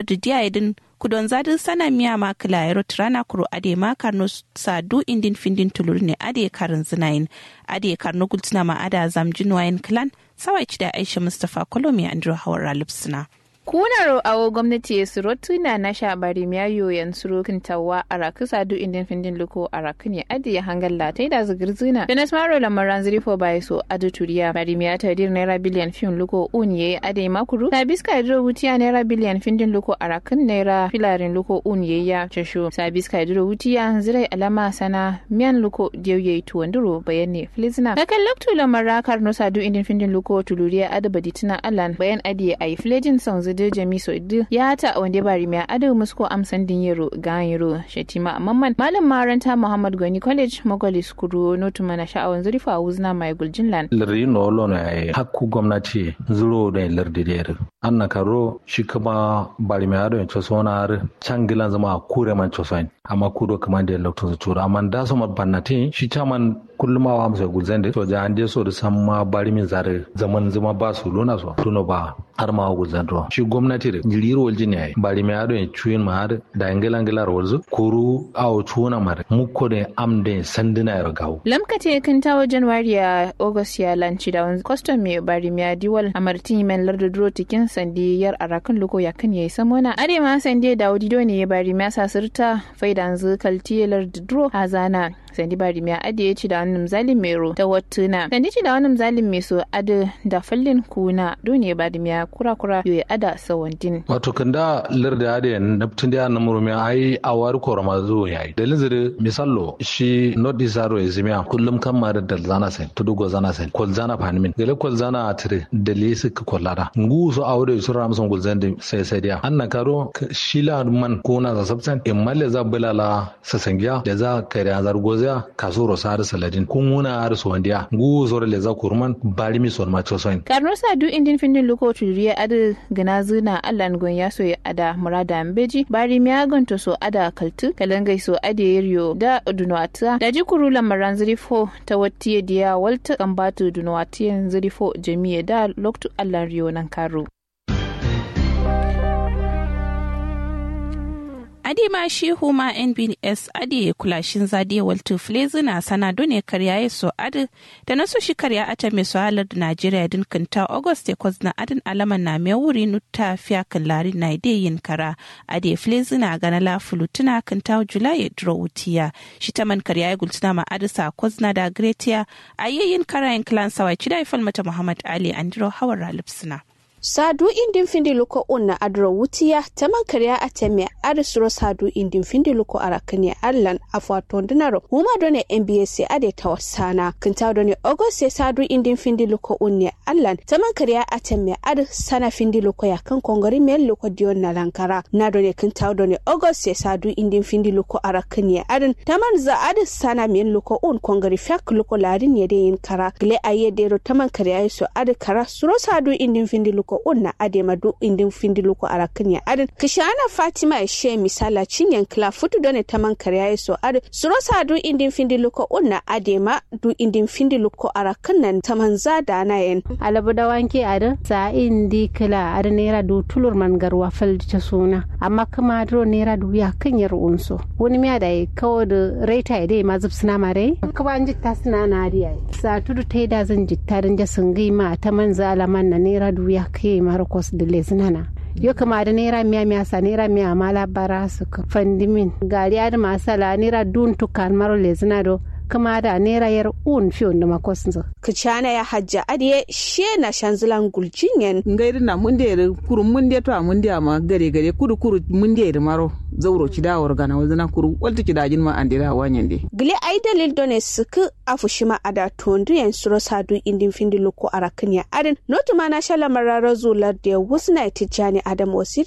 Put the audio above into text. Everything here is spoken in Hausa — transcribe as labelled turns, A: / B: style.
A: lardi diaidin kudon zadin sana miya ma kilayero tirana kuro ade ma karno sadu indin findin tulur ne ade karin zinayin ade karno gultuna ma ada zamjin wayan kilan sawai da aisha mustapha kolomi andrew hawar lipsina.
B: kunar awo gwamnati ya suro tuna na sha bari miyayo yan suro kintawa a raku sadu indin findin luko a raku ne adi ya hangar latai da zigir zina finas maro lamaran ziri fo bai so adu turiya bari miya ta dir naira biliyan fin luko un ye ade makuru na biska idro wutiya naira biliyan findin luko a rakun naira filarin luko un ye ya casho sa biska idro wutiya zirai alama sana miyan luko diyauye tuwanduro bayan ne filizina kakan loktu lamara karno sadu indin findin luko tuluriya adu baditina alan bayan adi a yi filejin son zidi de jami so idu ya ta wande bari mai adu musko amsan din yero ga yero shetima mamman malam maranta muhammad gani college magwali skuru notu mana sha'awan zurifa a wuzna mai guljin lan
C: lardi no lo na hakku gwamnati zuro da lardi der anna karo shi kuma bari mai adu to sona har changilan zama kure man chosain amma kudo kaman da lokto tura amma da so bannati shi chaman kullum awa amsa gulzan da soja an je so da san ma bari min zare zaman zama ba su lona so tuno ba har ma gulzan to shi gwamnati da jiriro walji ne bari mai ado chuin ma har da ingila ingila rolzu kuru awo tuna mar mukko da am da sandina ya gawo
B: lamkate kan tawo january ya august ya lanci da wani custom mai bari mai diwal a martin men lardo duro tikin sandi yar arakan loko ya kan yayi samona are ma sandi da wadido ne ya bari mai sasirta faidan zukalti lardo duro hazana sandi bari mai ade ya ci da wani zalim mero ta wattuna sandi ci da wani zalim mai so ade da fallin kuna dole bari mai kura kura yoyi ada sawandin
C: wato kan da larda ade naptun da na murmi ai awar korama zo yayi dalin zire misallo shi not isaro ezimia kullum kan ma da zana sai to dugo zana sai kol zana fanimin gele kol zana atire dali su ka kollara ngu so awde su ram son gol zande sai sai dia anna karo shila man kuna za sabtan imalle za bulala sasangiya da za kare azar goza kaso rosar saladin kun wuna har so wandiya ngu so le za kurman bari mi son ma chosoin
B: karno sa du indin findin luko turiya adu gana zuna allan gon ya so ya ada murada mbeji bari mi agon to so ada kaltu kalangai so ade yiryo da dunwata da jikuru lamaran zirifo ta wattiye diya walta kambatu dunwatiyen zirifo jami'a da loktu allan riyo nan karo
A: adi ma shi huma nbs adi kulashin zadi waltu flezi na sana done karya ya so adi da na so shi karya ata mai so halar da najeriya din kanta august ya na adin alaman na mai wuri nuta fiya kan lari na ide yin kara adi flezi na gana la fulutuna kanta julai ya duro wutiya shi ta man karya ya gultuna ma adi sa kwazna da gretiya a yayin karayin kilan sawai cida ifal mata muhammad ali andiro hawar ralipsina.
D: sadu indin findi luko unna adro wutiya taman kariya ateme adi suro sadu indin findi luko arakani allan afwa tondinaro huma done mbs ade tawasana kinta done ogose sadu indin findi luko unne allan taman kariya ateme adi sana findi luko ya kan kongori mel luko dion na lankara na done kinta done ogose sadu indin findi luko arakani adin taman za adi sana mel luko un kongori fyak luko ladin yede yin kara gle ayedero taman kariya so adi kara suro sadu indin findi luko ko unna adema du indin findilu ko arakin ya adin kishana fatima ya she misala cinyan kla futu done taman karya so adin surosa du indin findilu ko unna adema du indin findilu ko arakin nan taman zada na yen
E: alabu da wanke adin sa indi kla adin nera du tulur man garwa fal ta suna amma kuma dro nera du ya kan yar unso wani miya da kawo da raita dai ma zub suna mare kuma an jitta suna na riya sa tudu taida zan jitta dan jasin ma ta man zalaman na nera du ya ke marcos de lesnana yo kama da naira miya miya sa naira miya mala bara su ka fandimin gari da masala naira dun tukan maro lesna do kama da naira yar un fiyon da makos nzo
D: kicana ya hajja adiye she na shanzilan guljingen
F: ngairi na mun de kuru mun de to mun de ma gare gare kuru kuru mun de maro zauro ci da warga na wazana kuru walta ci dajin ma andira wanyen de
D: gile ai dalil done suku afushima ada tondu yan suro sadu indin findi loko arakin ya adin notu ma na shala marara zular da wusna tijani adam wasir